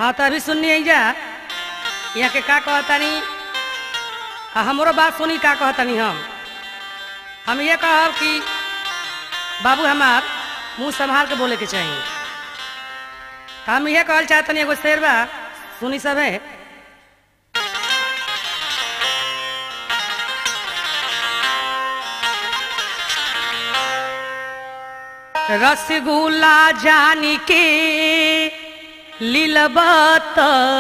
हाँ तो अभी सुनिए जा यहाँ के का कहतानी आ हमरो बात सुनी का कहतानी हम हम ये कहब कि बाबू हमार मुंह संभाल के बोले के चाहिए तो हम ये कहल चाहतनी एगो शेर बा सुनी सब है रसगुल्ला जानी के लीलबत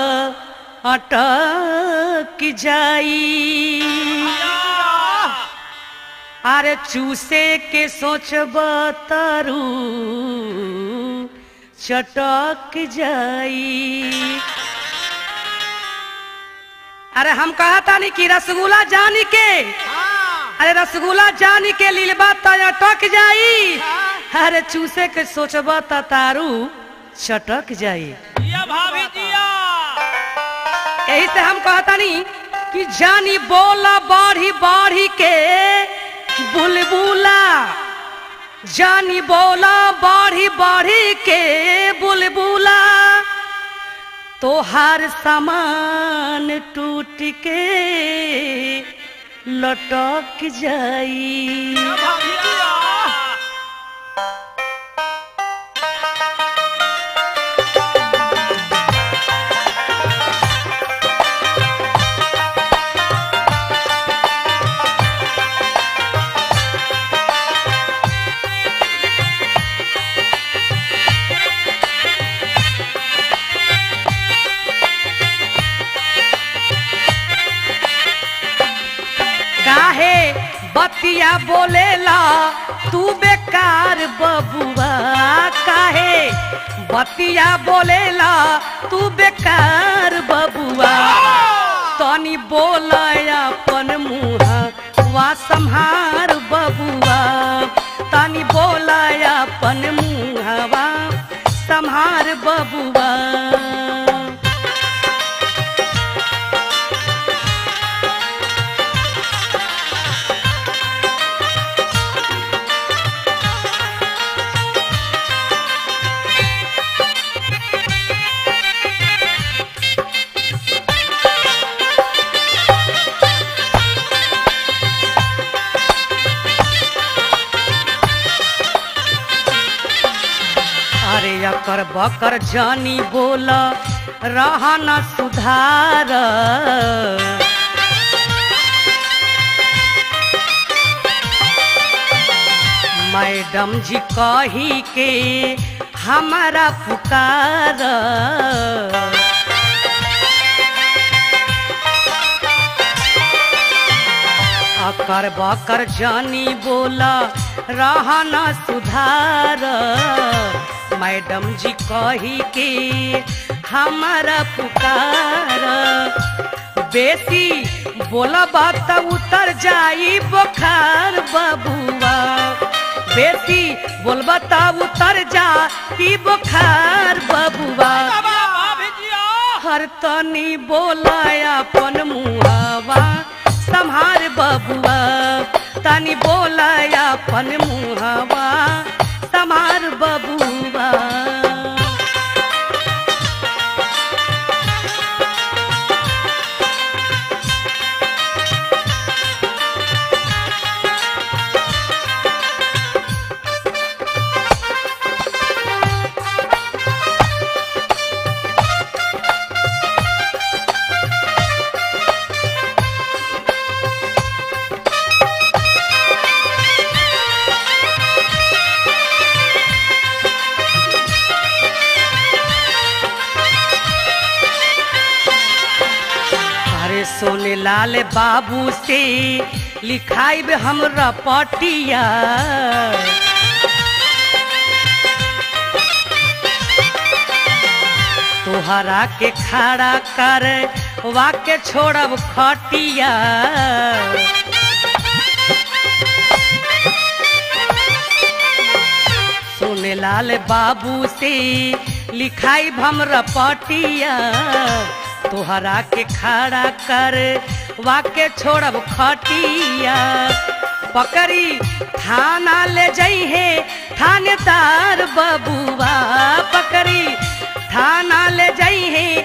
अटक जाई अरे चूसे के सोचब तरु चटक जाई अरे हम कहता नहीं कि रसगुल्ला जानी के अरे रसगुल्ला जानी के लीलबा त अटक जाई अरे चूसे के सोचब त तारू चटक जाई जिया भाभी जिया यही से हम कहतानी कि जानी बोला बाढ़ी बाढ़ी के बुलबुला जानी बोला बाढ़ी बाढ़ी के बुलबुला तोहार सामान टूट के लटक जाई भाभी जिया काहे बतिया बोलेला तू बेकार बबुआ काहे बतिया बोलेला तू बेकार बबुआ तनी बोल अपन मुँह वा संहार बबुआ तनी बोल अपन मुँहवा संहार बबुआ अरे अकर बकर जानी बोल रहा न सुधार मैडम जी कही के हमारा पुकार अकर बकर जानी बोला रहा न सुधार मैडम जी कही के हमारा पुकार बेसी बोलब त उतर जाई बुखार बबुआ बेसी बोलब त उतर जाई बुखार बबुआ भाभी जिया हर तनी बोला अपन मुहावा संहार बबुआ तनी बोला अपन मुहावा संहार बबुआ अरे सोने लाल बाबू से लिखाई हमरा पटिया तोहरा के खड़ा कर वाके छोड़ब खटिया सोने लाल बाबू से लिखाई हमरा पटिया तोहरा के खड़ा कर वाके छोड़ब खटिया पकड़ी थाना ले जइहे थानेदार बबुआ पकड़ी थाना ले जइहे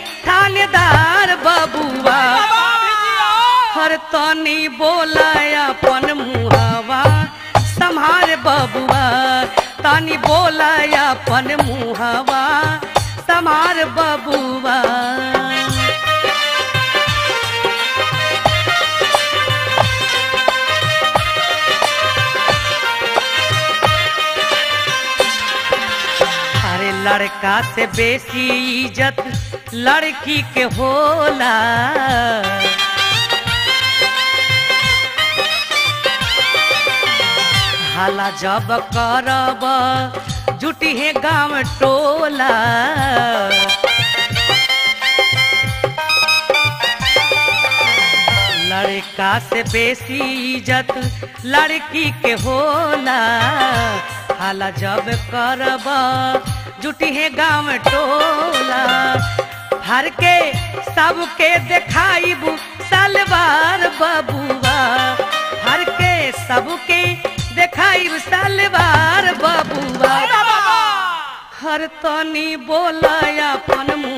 तनी बोला अपन मुहवा संहार बबुआ तनी बोला अपन मुहवा संहार बबुआ अरे लड़का से बेसी इज्जत लड़की के होला हाला जब करब जुटी है गांव टोला लड़का से बेसी इज्जत लड़की के होला हाला जब करब जुटी है गांव टोला हर के सबके देखाइबू सलवार बबुआ हर के सबके देखाइब सलवार बबुआ हर तनी बोला अपन मुँह